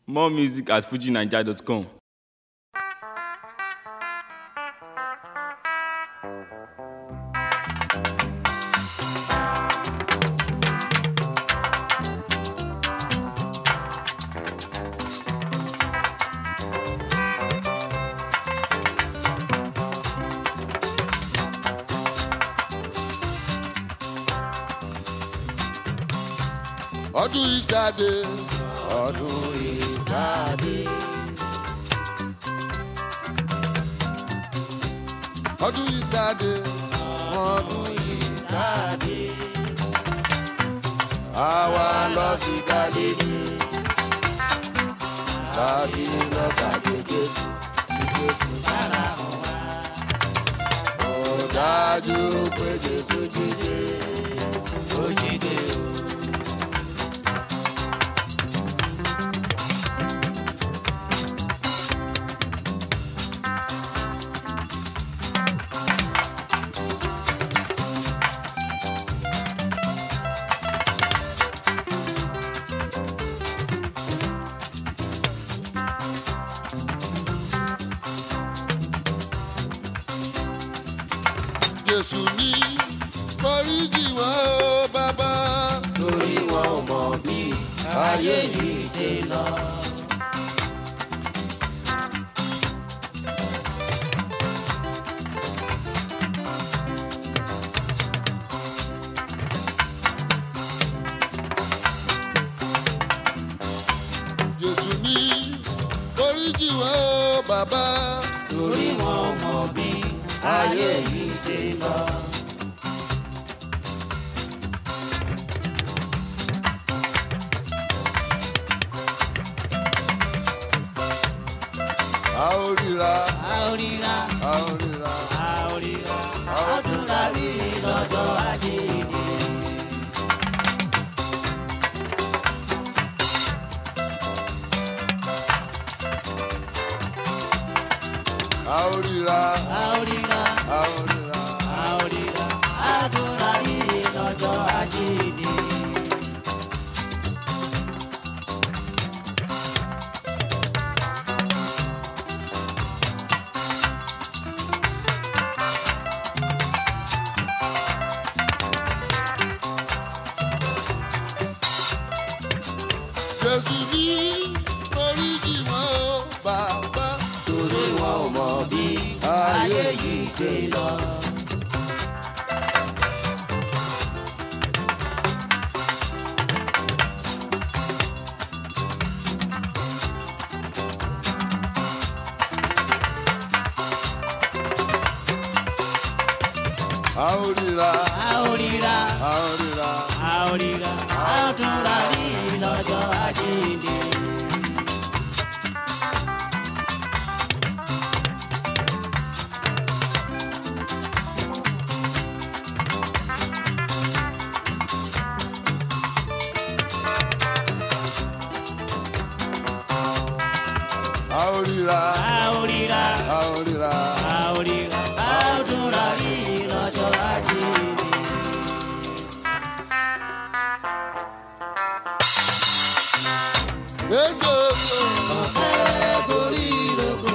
More music at fujinaija.com. ọdún ìsàdé ọdún ìsàdé. ọdún ìsàdé ọdún ìsàdé. àwa lọ sí galilei láti lọ pàdé jésù kí jésù sára hàn wá. ó dájú pé jésù jíde ó jíde o. jésù ní foríjì wọn ó bàbá. torí wọn ò mọ bí ayé yìí ṣe lọ. jésù ní foríjì wọn ó bàbá. torí wọn ò mọ bí ayé yìí ṣe lọ. a ó ríra a ó ríra a ó ríra a ó ríra a ó túnra rí lọ́jọ́ àjíǹde. a ó ríra a ó ríra a ó ríra. a ó ríra a ó túnra rí lọ́jọ́ àjíǹde. jésù ní foríjì wọn ó bàbá. torí wọn ò mọ bí ayé yìí ṣe lọ. a ó ríra a ó ríra a ó ríra. a ó ríra a ó túnra rí lọ́jọ́ àjíǹde. a ó ríra a ó ríra. a ó ríra. a ó ríra a ó túnra rí lọ́jọ́ àjíǹde. èso èso ọ̀kẹ́rẹ́ gorí ìrókò.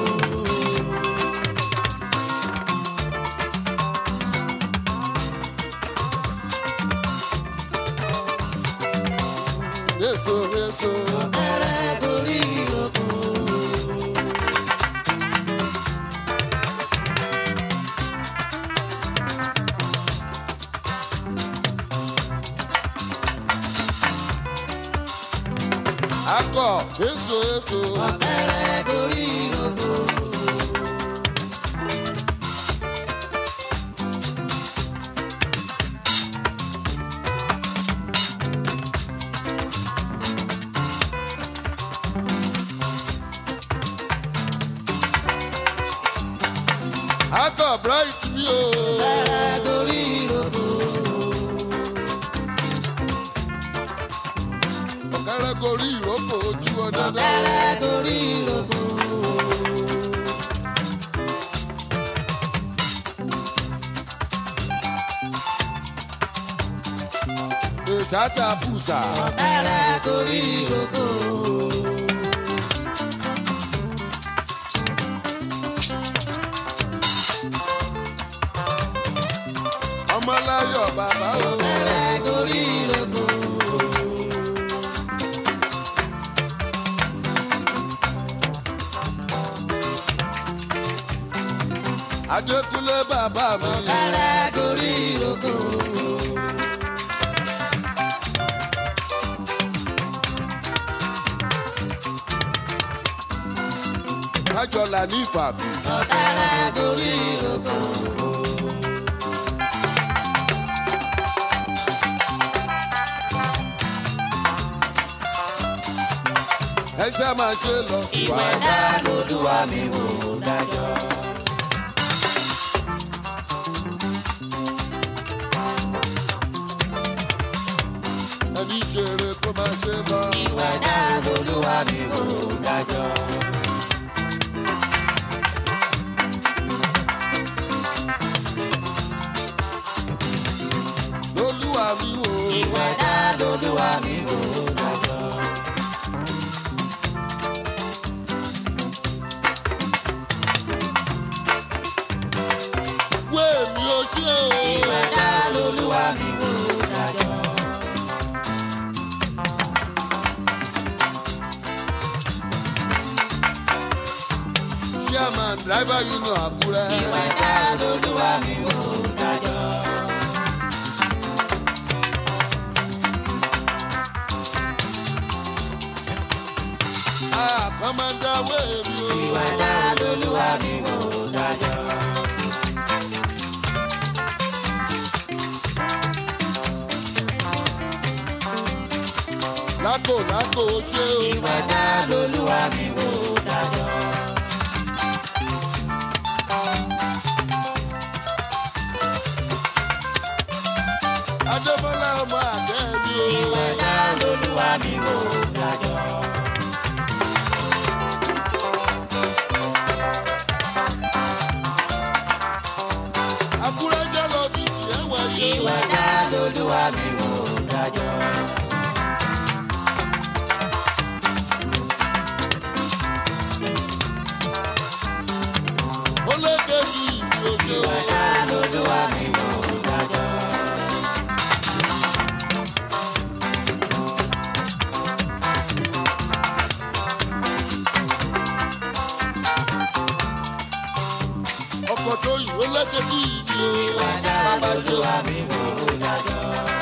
èso èso. ọ̀kẹ́rẹ́ gorí ìrókò. akọ èso èso. ọ̀kẹ́rẹ́ gorí ìrókò. akọ bright mi o. ọ̀kẹ́rẹ́ gorí ìrókò. ọ̀kẹ́rẹ́ gorí ìrókò ojú ọdẹ náà. ọ̀kẹ́rẹ́ gorí ìrókò. sátà pùsà. ọ̀kẹ́rẹ́ gorí ìrókò. lọ́dọ̀ bàbá o. ọ̀kẹ́rẹ́ gorí ìrókò. Adékúnlé bàbá mi. ọ̀kẹ́rẹ́ gorí ìrókò. Kájọlá ní ìfàkù. ọ̀kẹ́rẹ́ gorí ìrókò. Ẹsẹ̀ máa ṣe lọ. ìwà dá lóluwà mi wò dájọ́. Ẹni ṣeré kó máa ṣe lọ. ìwà dá lóluwà mi wò dájọ́. Lolúwa mi wò. ìwà dá lóluwà mi wò dájọ́. Wé mi ò ṣe o. ìwà dá lóluwà mi wò dájọ́. Chairman driver union Àkúrẹ́. ìwà dá lóluwà mi wò dájọ́. Ah, Commander wé mi o. ìwà dá lóluwà mi wò dájọ́. Lákò lákò ó ṣe o. ìwà dá lóluwà mi wò dájọ́. Adébọ́lá ọmọ àgẹ́ mi o. ìwà dá lóluwà mi wò dájọ́. Àkúrẹ́ jẹ́ lọ bí tiẹ̀ wáyé. ìwà dá lóluwà mi wò dájọ́. Ó lékè bí ìdí òjò. ìwà dá lóluwà mi wò dájọ́. Ọkọ̀ tó yìí ó lékè bí ìdí o. ìwà dá Bàbá ṣe lóluwà mi wò dájọ́.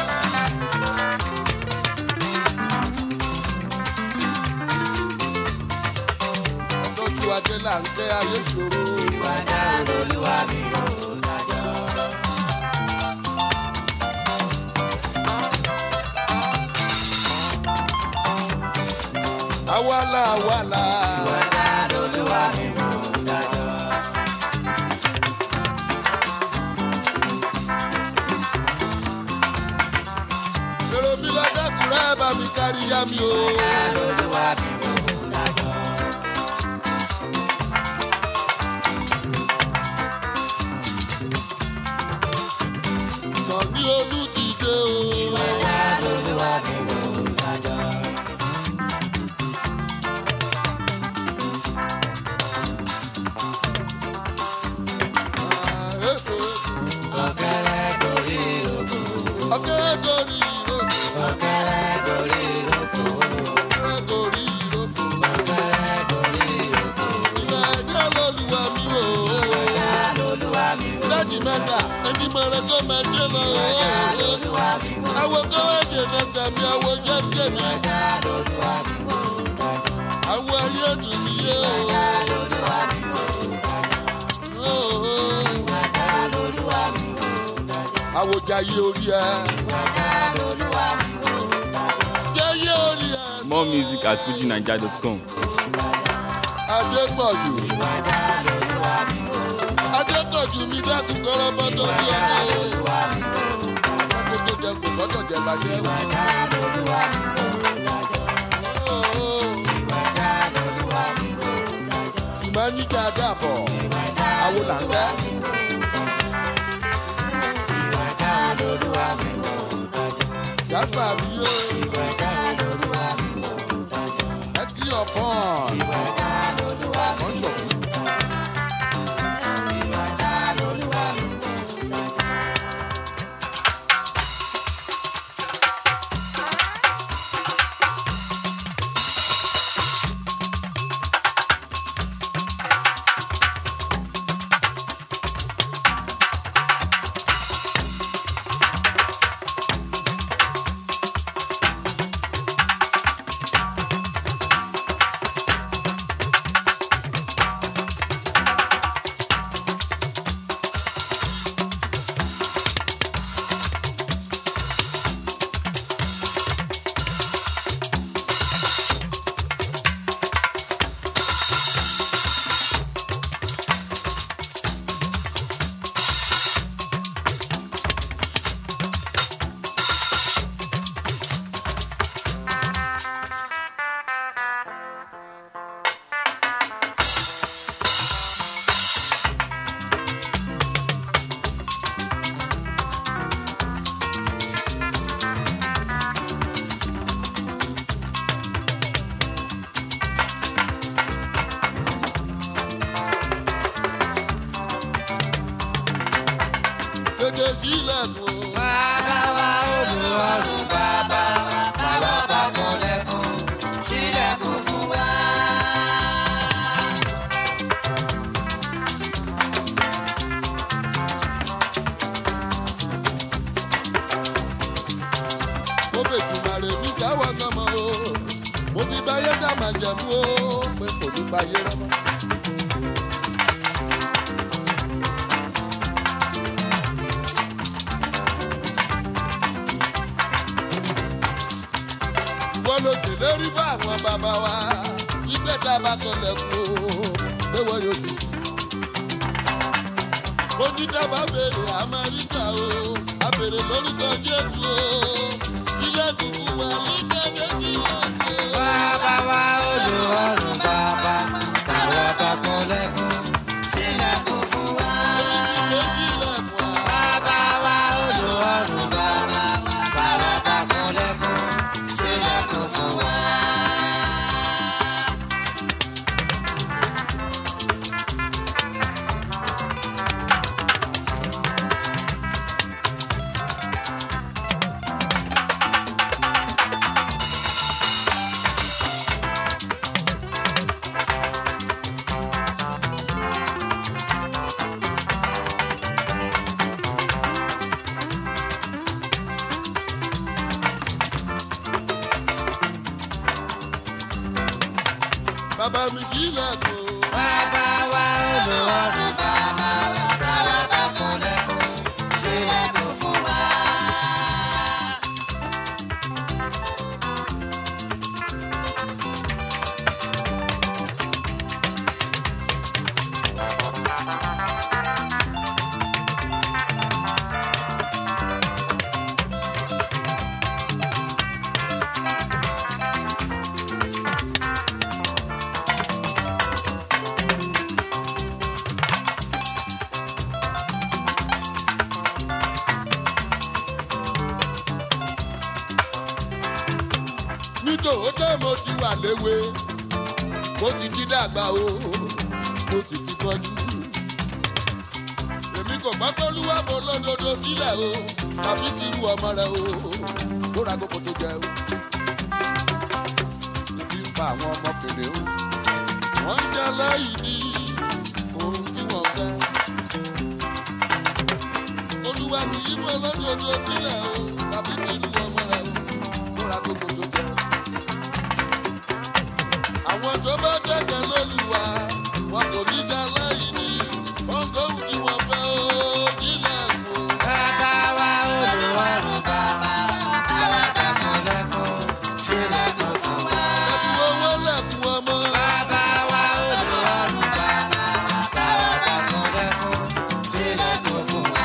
ọ̀tọ́jú ajé là ń kẹ́ ayé ṣòro. ìwà dá lóluwà mi wò dájọ́. Awala awala. ìwà dá lóluwà mi wò dájọ́. Èrò mi lọ dẹ́kùnrẹ́ bá mi kárí yá mi o. dá lóluwà mi wò dájọ́. Sàn ní olú ti dé o. ìwà dá lóluwà mi wò dájọ́. Ah, èso. ọ̀kẹ́rẹ́ gorí ìrókò. Ọ̀kẹ́ gorí ìrókò. ọ̀kẹ́rẹ́ gorí ìrókò. Ọ̀kẹ́ gorí ìrókò. ọ̀kẹ́rẹ́ gorí ìrókò. Ìgbà ẹ̀dá lọ́lùwà mi o. dá lóluwà mi wò. Láti mẹ́ta, ẹni mọ̀rẹ́ tó máa dé lọ. dá lóluwà mi wò. Àwọn kọ́wé dènà tàbí àwọn jẹ́ tèmi. dá lóluwà mi wò. Àwọn ayé dùn mí yé o. dá lóluwà mi wò. Oh, oh. dá lóluwà mi wò. Àwòjáyé orí ẹ. dá lóluwà mi wò. Jẹ́yé orí ẹ. More music at fujinaija.com. Adépọ̀jù. Adépọ̀jù mi dákun kọ́rọ́ bọ́tọ̀ bí ọmọ o. Àkókò tó jẹ kò gbọ́dọ̀ jẹ bàjẹ́. Oh, oh. Ìmáníjà dàbọ̀. Àwo là ń fẹ́. Jasper mi yóò. Ẹ kí ọ̀pọ̀n. Wọ́n ṣọ̀kú. sílẹ̀kùn o. Bàbá wa olùwọ́rùn bàbá wa bàbá bá kọ́lẹ́kùn sílẹ̀kùn fún wa. mo bẹ tùmàrè mi jáwọ́ sọmọ o. mo fi báyé dá màá jẹ̀mú o. pé kò ní báyé rọ́mọ́. wọ́n ló tẹ̀lérí bá àwọn bàbá wa. ìgbẹ́ tá a bá kọlẹ̀kùn o. pé wọ́n yóò sì onídàbà béèrè amẹ́ríkà o abèrè lórúkọ jésù o ilé kúkú wà nígbà méjì lọ́kọ̀. Bàbá wa olùwọ́rùn bàbá bàbá bá kọ́lẹ́kùn sílẹ̀kùn fún wa. méjì lọ́kọ̀. Bàbá wa olùwọ́rùn bàbá bàbá bá kọ́lẹ́kùn sílẹ̀kùn fún wa. bàbá mi sílẹ̀kùn. Bàbá wa olùwọ́rùn bàbá bàbá bá kọ́lẹ́kùn sílẹ̀kùn fún wa. nítòótọ́ mo ti wà léwe mo sì ti dàgbà o mo sì ti tọ́jú. èmi kò gbọ́ pé olúwa mo lódodo sílẹ̀ o tàbí kí irú ọmọ rẹ o kó ra kókó tó jẹ o. ibi ń pa àwọn ọmọ kèrè o wọ́n ń jẹ́ lẹ́yìn ní ohun tí wọ́n fẹ́. olúwa mi yí mo lódodo sílẹ̀ o tàbí kí irú ọmọ rẹ o kó ra kókó tó jẹ o àwọn tó bá gbẹ̀gẹ̀ lólùwà wọn kò ní já lẹ́yìn ní ọgọ́rùn tí wọ́n fẹ́ ó nílẹ̀ kó. Bàbá wa olùwọ́rùn bàbá bàbá bá kọ́lẹ́kùn sílẹ̀kùn fún wa. ẹ̀kú owó lẹ̀kún ọmọ. Bàbá wa olùwọ́rùn bàbá bàbá bá kọ́lẹ́kùn sílẹ̀kùn fún wa.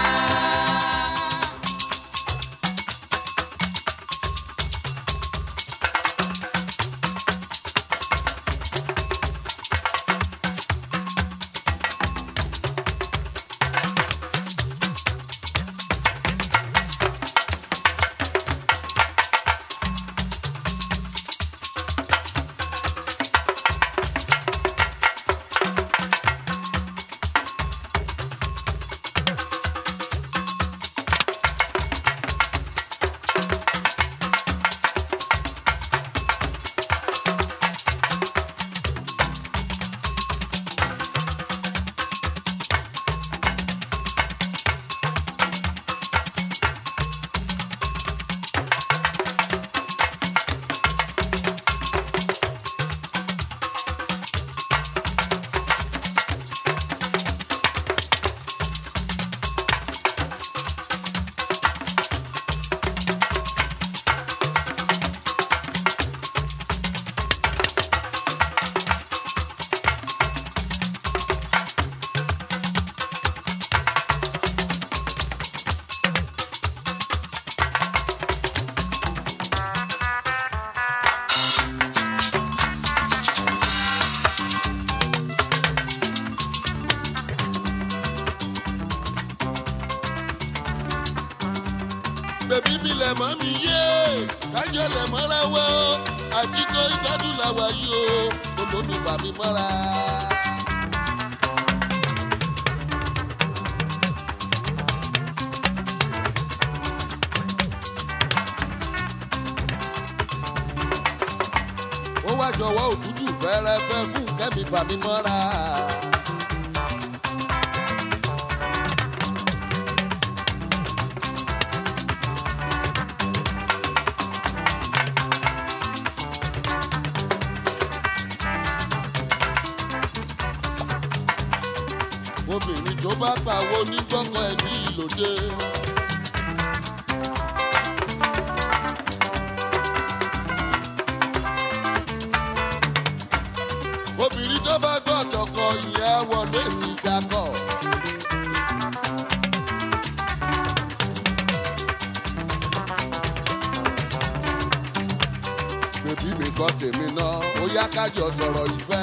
bèbí mi lẹ̀ mọ́ mi yé kájọ lẹ̀ mọ́ra wọ́ àti kó ìgbádùn làwà yìí o olómi bà mí mọ́ra. ṣọwọ́ òtútù fẹ́rẹ́fẹ́ fún kẹ́mi fàmí mọ́ra. obìnrin tó bá pàwọ́ ní gbọ́ngàn ẹ̀ ní ìlòdè. obìnrin tó bá gbọ́ tọkọ ìyẹn wọlé sí ìṣàkọ. bèbí mi kọ́ tèmi náà ó yá kájọ sọ̀rọ̀ ìfẹ́.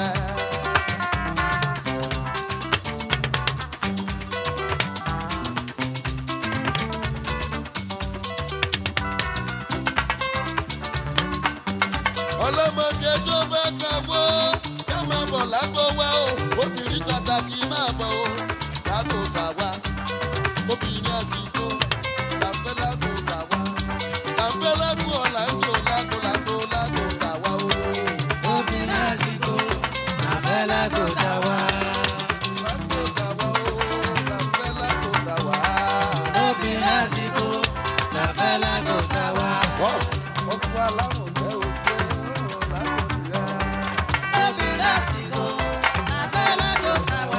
ọlọ́mọdé tó bá kàwó ká máa bọ̀ lágbo wá o obìnrin pàtàkì máa bọ̀ o lágbo kà wá obìnrin àsìkò làǹfẹ́ lágbo kà wá làǹfẹ́ lágbo ọ̀là ń jò lágbo lágbo lágbo kà wá o. obìnrin àsìkò àfẹ́lẹ́gbò dá wá. lágbo kà wá o làǹfẹ́ lágbo kà wá. obìnrin àsìkò àfẹ́lẹ́gbò dá wá. wọ́n ọkùnrin aláwọ̀ jẹ́ ojú ọ̀rọ̀ lágbo nìyẹn. obìnrin àsìkò àfẹ́lẹ́gbò dá wá.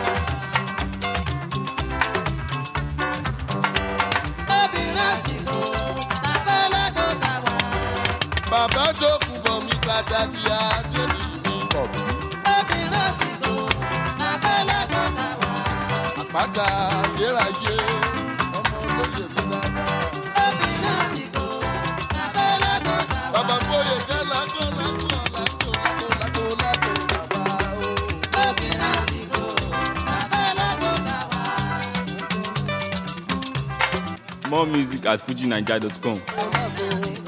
obìnrin àsìkò àfẹ́lẹ́gbò dá wá. bàbá tó kù bọ̀ mí pàtàkì àjẹmí mi bọ̀ mí. obìnrin àsìkò àfẹ́lẹ́gbò dá wá. àpáta ayérayé ọmọ olóyè mi dáadáa. obìnrin àsìkò àfẹ́lẹ́gbò dá wá. bàbá bóyè jẹ́ lágbo lágbo lágbo lágbo lágbo lágbo bàbá o. obìnrin àsìkò àfẹ́lẹ́gbò dá wá. More music at fujinaija.com. lágbo